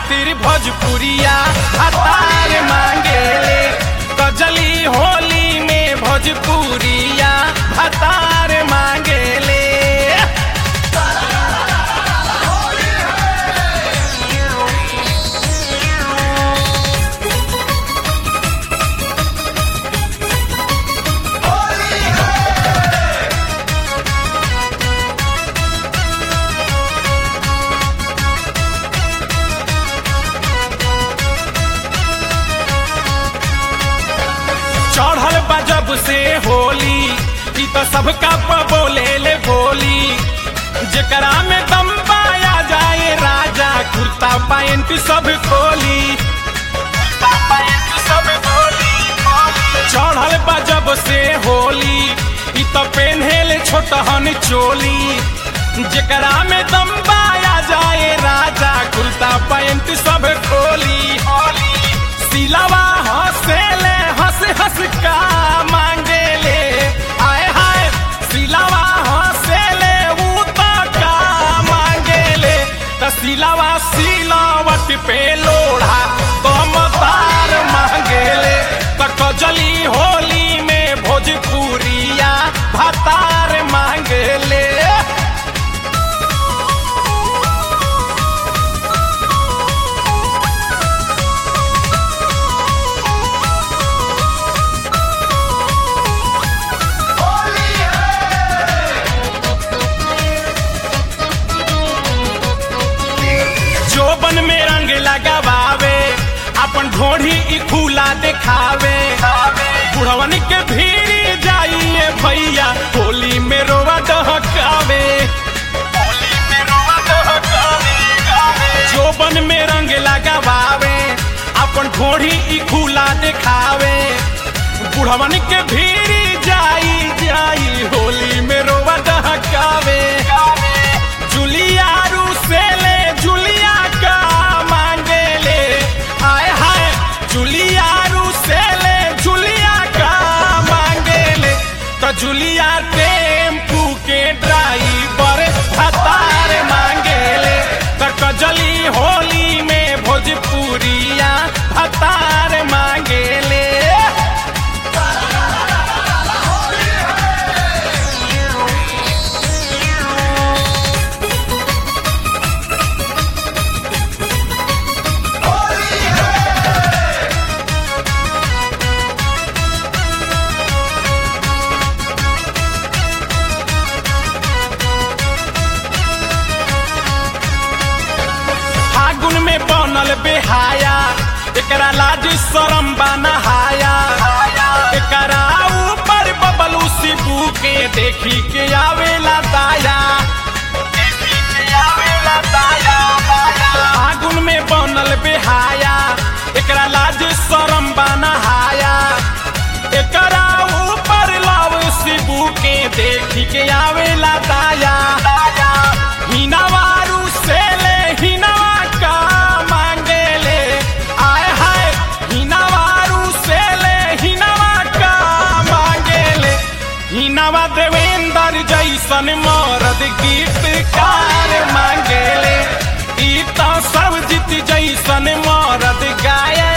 खातिर भोजपुरिया हतार मांगेले कजली होली में भोजपुरिया हतार मांगेले चढ़ल बा जब से होली ई तो सबका प बोले ले बोली जेकरा में दम पाया जाए राजा कुर्ता पैंट सब खोली कुर्ता पैंट सब खोली चढ़ल बा जब से होली ई तो पेन्हेले छोटहन चोली जेकरा में दम पाया जाए राजा कुर्ता पैंट सब खोली सिलवा हंसेले हंस हंस का मांगेले आए हाय सिलवा हंसेले ऊ तो का मांगेले त सिलवा सिलावट पे लोढ़ा कम तार मांगेले त कजली होली में भोजपुरिया भतार मांगेले जोबन में रंग लगावे अपन ढोढ़ी ई खुला दिखावे बुढ़वन के भीड़ जाइए भैया होली में रोवा दहकावे होली में रोवा दहकावे जोबन में रंग लगावे अपन ढोढ़ी ई खुला दिखावे बुढ़वन के भीड़ जाई जाई होली में रोवा दहकावे जुलिया रूसेले जुलिया का मांगेले हाय हाय जुलिया रूसेले जुलिया का मांगेले तो जुलिया टेम्पू के ड्राइवर हतार मांगेले तो कजली होली में भोजपुरिया हतार मांगेले फागुन में बनल बेहाया एकरा लाज शरम बनहाया एकरा ऊपर बबलू शिबू के देखी के आवेला दाया देखी के आवेला दाया फागुन में बनल बेहाया एकरा लाज शरम बनहाया एकरा ऊपर लाव शिबू के देखी के आवेला दाया हिनावारू से ले हिनावा का मांगेले आय हाय हिनावारू से ले हिनावा का मांगेले हिनावा देवेंद्र जैसन मरद गीतकार मांगेले ई तो सब जीत जैसन मरद गाय